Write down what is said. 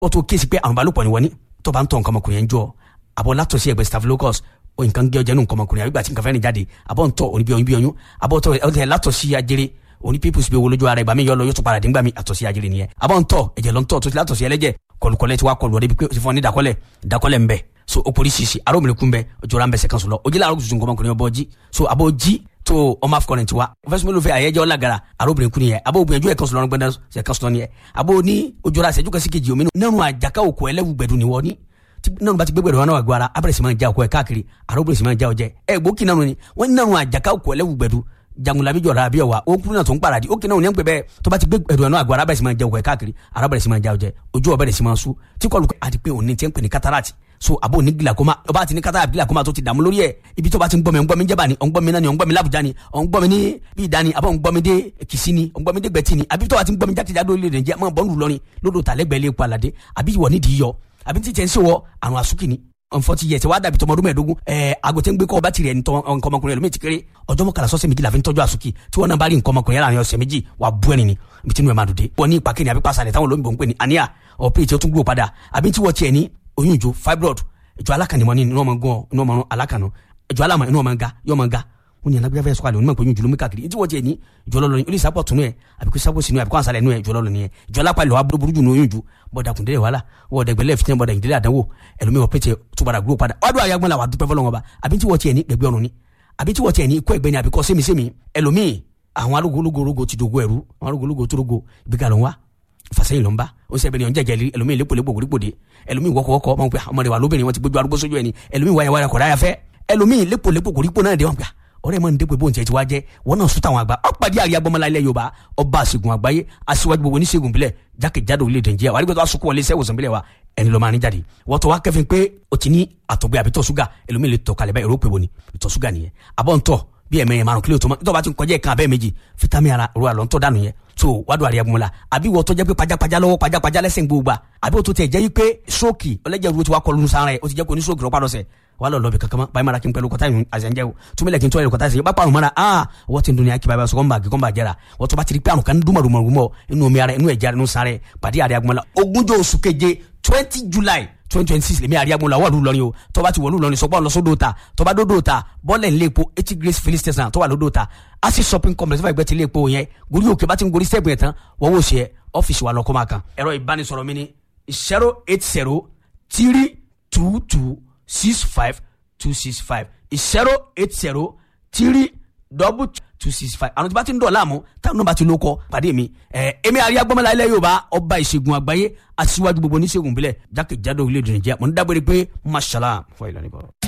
ó tó kéésì pé àrùn balùpọ̀ ni wọ́n ní tó bá ń tọ̀ nǹkan ọmọkùnrin yẹn jọ àbọ̀ látọ̀sí ẹgbẹ́ staphylococcus o nǹkan gé ọjà nù nǹkan ọmọkùnrin àbí gbà tí nǹkan fẹ́ẹ́ ní jáde àbọ̀ ń tọ̀ òní bí oyún bí oyún àbọ̀ tọ̀ ẹ̀ látọ̀sí ajere òní pípùsì bí owó lójú ara ìgbà mi yọ lọ yóò tún padà dín gbà mí àtọ̀sí ajere nìyẹn àbọ̀ ń tọ̀ ẹ̀jẹ̀ lọ ń tọ̀ tó ti látọ̀sí ẹlẹ́jẹ̀ kọlùkọlẹ̀ ti wá kọlù ọdẹ bí pé o ti fún ọ ní dakọlẹ̀ dakọlẹ̀ ń bẹ so o poli sisi arobìnrin kun bẹ ojora ń bẹ sẹkan sọlọ ojì láàárọ̀ tuntun kọmọkùnrin ọbọ jí so abo jí tó ọmọ afọkọrin tiwa fẹsùn mélòó fẹ àyẹjẹ ọlágara arobìnrin kun yẹ abo gbìyànjú ẹ kan sọlọ gbẹdẹ sẹkan sọlọ yẹ abo ní ojora sẹjú kasi kejì omi nínú àjàká òkú ẹlẹ́wù gbẹdù ni wọ́n ní nínú bá ti gbẹgbẹdù wọn náà gbọ́ ara abẹ́rẹ́ sì máa ń já òkú ẹ káàkiri arobìnrin sì máa ń já ọjẹ ẹ gbókì náà ni wọ́n ní nínú àjàká òkú ẹlẹ́wù gbẹdù jangulabi jọra abi ọwa o kuru náà tó ń paradi o kìnnà òní ẹ̀ ń pè bẹ́ẹ̀ tó bá ti gbé ẹ̀rọ náà àgọ́ arábẹ̀rẹ̀ sì máa ń jẹ òkú ẹ̀ káàkiri arábẹ̀rẹ̀ sì máa ń já ọjẹ ojú ọbẹ̀rẹ̀ sì máa ń sú tí kọlu àti pé òní ti ń pè ní katarati so abo ní gilakoma ọba àti ní katarati gilakoma tó ti dààmú lórí ẹ̀ ibi tó bá ti ń gbọ́ mi ń gbọ́ mi jẹ́bà ni ọ̀ ń gbọ́ mi náà ni ọ̀ ń gbọ́ mi lábùjá ni ọ̀ ń gbọ́ mi ní bí ìdá ni àbọ̀ ń gbọ́ mi dé kìsí ni ọ̀ ń gbọ́ mi dé gbẹ̀tì ni àbí tó bá ti ń gbọ́ mi jákèjádò lè rìn jẹ́ mọ́ bọ́ọ̀lù lọ́rin lódò tàlẹ́gbẹ̀ẹ́ lé epo àlàdé àbí ìwọ nídìí yọ àbí tí tẹ̀ ń sèwọ àrùn àsúkì ni nfọti yẹ sẹ wàá dàbí tọmọdún mẹ́ẹ̀ẹ́dógún ẹẹ agote ń gbé kọ ọba tirẹ̀ ní nǹkan ọmọkùnrin ẹlòmíì ti kéré ọjọ́ mọ́kànlá sọ́sẹ̀ méjì la fi ń tọ́jú àsùkì tí wọ́n náà bá rí nǹkan ọmọkùnrin yàrá ní ọ̀sẹ̀ méjì wà á bú ẹni ni ibi tí inú ẹ̀ máa dòde. wọ́n ní ipa kéde àbí pàṣẹ táwọn olóyìnbó ń pè ní àníyà ọ̀pẹ́ tí ó tún gbúrò padà àbí tí wọ́n tiẹ̀ ní oyún ìjó fibroid ìjọ alákànnìmọ́ ní inú ọmọ gan inú ọmọ alákànnà ìjọ alámọ̀ inú ọmọ ga yọ ọmọ ga wọn ní alágbèbá fẹ́ sọ́kàlẹ̀ onímọ̀ ìpéyìn jùlọ káàkiri tí wọ́n tiẹ̀ ní ìjọ lọ́lọ́ ní olùsà pọ̀ tunu ẹ̀ àbíkú sábò sínú ẹ̀ àbíkú ànsálẹ̀ inú ẹ̀ ìjọ lọ́lọ́ ní ẹ̀ ìjọ lápá ìlọ́wà burúkú jù ní oyún jù bọ́dà kùndé wàhálà wọ́ọ̀dà ìgbẹ́lẹ̀ fìtẹ́ bọ́dà ìdílé àdánwò ẹlòmí wọ́n pẹ̀tẹ̀ tó padà gbúrò padà wàá dùn àyàgbọ́n la wà dúpẹ́ fọlọ́wọ́n ba àbí tí wọ́n tiẹ̀ ní gbẹ̀gbẹ́ ọ̀run ni àbí tí wọ́n tiẹ̀ ní ikọ́ ẹ̀gbẹ́ ni àbíkọ́ sẹ́mi-sẹ́mi ẹlòmí àwọn arógológorogo ti dogo ẹ̀rú àwọn arógológo tó dogo ibi ká ló ń wá fasẹ́yìn ló ń bá ó sẹ́ bẹ́ẹ̀ ni ọ̀njẹ́ jẹ́lí ẹlòmí lépolépo gbòdìgbòdì ẹlòmí wọ́kọ̀wọ́kọ̀ ọmọ pé ọmọdé wa lóbìnrin wọn ti gbójú arúgbó sójú ẹni ẹlòmí wáyà wáyà kọ̀dáyà fẹ́ ẹlòmí lépolépo gbòdìgbò náà dé wọn gbà ọ̀rẹ́ mọ ndé pé bóun tiẹ̀ ti wá jẹ́ wọn náà sún táwọn àgbà ọ̀pàdé àríyá gbọmọlá ilẹ̀ yorùbá ọba àṣegun àgbáyé aṣíwájú gbogbo oníṣègùn bílẹ̀ jákèjádò orílẹ̀-èdè nàìjíríà wàá rí gbọ́dọ̀ asukun wọlé sẹ́wọ̀sán bílẹ̀ wa ẹni ló máa ní jáde wọ́n tọ́ wá kẹ́fìn pé o ti ní àtọ̀gbẹ́ àbí tọ̀ ṣúgà ẹlòmíì lè tọ̀ kalẹ̀ báyìí èrò pé wo ni ìtọ̀ ṣúgà nìyẹn àbọ̀ ntọ̀ bí ẹ̀mẹ̀yẹ márùn kílò tó mọ́ nítorí bá ti ń kọjá ìkan abẹ́ méjì fitami ara ro àlọ́ ntọ́ dànù yẹn so wádùn àríyá gbọmọlá àbí wọ́n tọ́jà pé pajápajá lọ́wọ́ pajápajá lẹ́sẹ̀ gbogbo àbí wọ́n tó tẹ̀ jẹ́ yí pé stroke ọlẹ́jẹ̀ ru ti wá kọlu sára ẹ̀ o ti jẹ́ kó ní stroke rọ́pàá lọ́sẹ̀ wà lọ lọbi kankan báyìí mara kí n pẹ̀lú kọta yìí àzẹ̀njẹ́ o túnbílẹ̀ kí n tọ́ ẹ̀rọ kọta yìí bá parun mara aa wọ́n ti ń dunya kíba sọ̀kọ́ nbà kíkọ́ nbà jẹ́ra wọ́n tó bá ti rí pé àrùn kan dúnmọ̀ dúnmọ̀ dúnmọ̀ inú omi ara inú ẹ̀jẹ̀ inú sáré pàdé àríyá gbọmọlá ogúnjọ́ oṣù keje twenty july twenty twenty six lèmi àríyá gbọmọlá wọ́ọ̀lù lọ́rin o tó bá ti wọ̀lú lọ́rin sọ́gbọ́n lọ́sọ́dọ̀ ta tó bá dódò ta bọ́ọ̀lẹ̀ ńlẹ̀ epo eighty grace filling station tó wà lódò ta asi shopping complex fún ẹgbẹ́ ti ilé epo yẹn gorí òkè bá ti ń gorí sẹ́ẹ̀bù yẹn tán wọ́n wò ṣe ọ́fíìsì wa lọ́kọ́ máa kan ẹ̀rọ ìbánisọ̀rọ̀ mi ni zero eight zero three two two six five two six five zero eight zero three double two six five àwọn tí bá ti ń dọ̀ láàmú táwọn náà bá ti ló kọ́ pàdé mi ẹ̀ ẹ̀mí àríyá gbọ́mọlá ilẹ̀ yorùbá ọba ìṣègùn àgbáyé aṣíwájú gbogbo oníṣègùn bílẹ̀ jákèjádò orílẹ̀-èdè nàìjíríà mo ń dágbére pé mashallah fún ìlànà ìbọ̀rọ̀.